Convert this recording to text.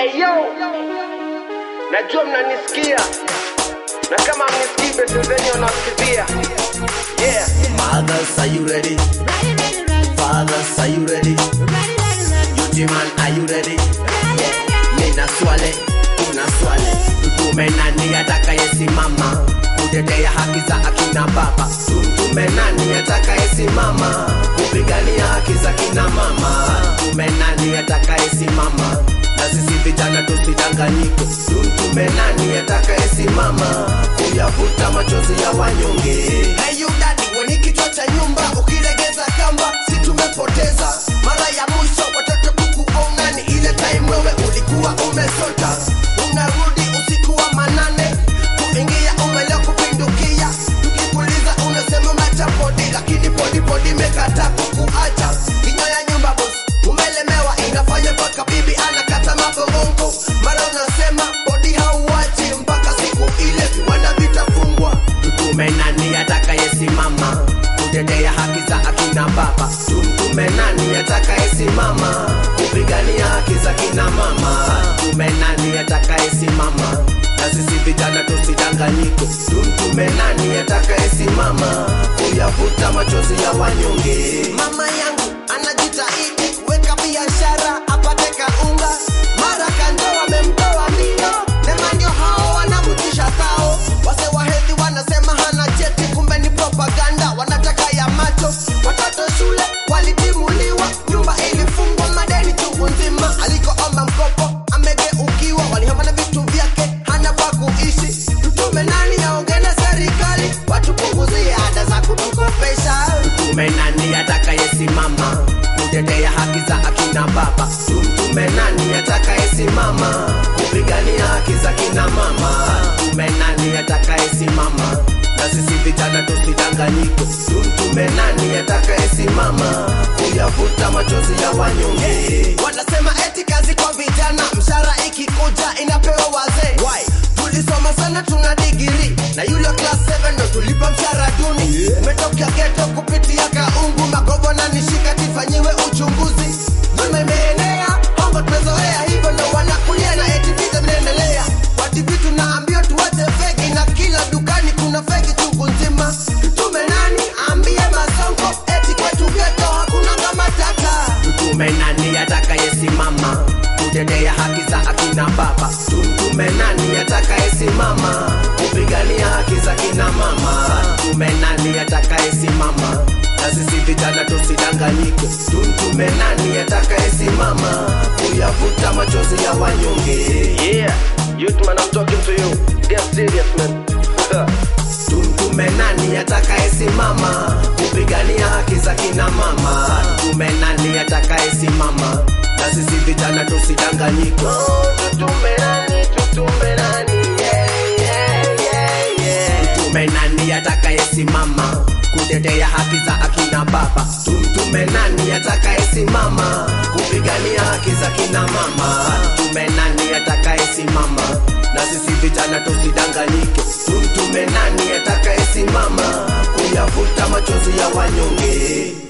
Eyo, najua mnanisikia na kama mnisikii besi zenyu wanasikizia. Yeah, Mothers, are you ready? Fathers, are you ready? Youth man, are you ready? Nina swali, kuna swali. Tutume nani atakayesimama kutetea haki za akina baba? Tutume nani atakayesimama kupigania haki za kina mama? Tume nani atakayesimama na sisi vijana tusidanganyike? Tutume nani atakayesimama kuyavuta machozi ya wanyonge? Hey you daddy, weni kichwa cha nyumba ukilegeza kamba, si tumepoteza mara ya mwisho watoto kukuona ni ile time wewe ulikuwa umesota, unarudi usiku wa manane kuingia umelea kupindukia, tukikuliza unasema umeacha podi, lakini podi podi imekataa kukuacha. Kinyo ya nyumba boss, umelemewa inafanya mpaka bibi anakata mabongo, mara unasema podi hauachi mpaka siku ile viwanda vitafungwa. Tutume nani atakayesimama kutetea haki za akina baba? Tumtume nani atakayesimama kupigania haki za kina mama? Tume nani atakayesimama na sisi vijana tusidanganyike? Tumtume nani atakayesimama kuyavuta machozi ya wanyonge? Mama yangu anajitahidi kuweka biashara apate kaunga, mara kando wamemtoa ndio sema ndio hao wanamtisha sao. Wase wa hedhi wanasema hana cheti, kumbe ni propaganda, wanataka ya macho. Watoto shule walitimuliwa, nyumba ilifungwa, madeni chungu nzima. Alikoomba mkopo amegeukiwa, walihama na vitu vyake, hana pa kuishi. Tutume nani aongee na serikali, watupunguzie ada za kutukopesha. Tutume nani atakayesimama kutetea haki za akina baba? Tumtume nani atakayesimama kupigania haki za kina mama? Tume nani atakayesimama na sisi vijana tusidanganyike? Tumtume nani atakayesimama kuyavuta machozi ya wanyonge? Wanasema eti kazi kwa vijana, mshahara ikikuja inapewa wazee. Why? Tulisoma sana, tuna digiri na yule class 7 ndo tulipa mshahara duni. Umetokea geto kupitia kaungu, magogo na nishika tifanyiwe uchunguzi. Dhulma imeenea, hongo tumezoea, hivyo ndo wanakulia na eti vita vinaendelea. Kwa TV tunaambiwa tuache feki na kila dukani kuna feki chungu nzima. Tutume nani ambie masongo eti kwetu geto hakuna kama tata. Tutume nani atakayesimama kutetea haki za akina baba? Tumtume nani atakayesimama kupigania haki za kina mama? Tume nani atakayesimama na sisi vijana tusidanganyike? Tumtume nani atakayesimama kuyavuta machozi ya wanyonge? yeah, youth man, I'm talking to you. Get serious man. Tumtume nani atakayesimama kupigania haki za kina mama? Tume nani atakayesimama na sisi vijana tusidanganyike? tutume nani, tutume nani, yeah, yeah, yeah, yeah. Tumtume nani atakayesimama kutetea haki za akina baba? Tumtume nani atakayesimama kupigania haki za kina mama? Tume nani atakayesimama na sisi vijana tusidanganyike? Tumtume nani atakayesimama kuyavuta machozi ya wanyonge?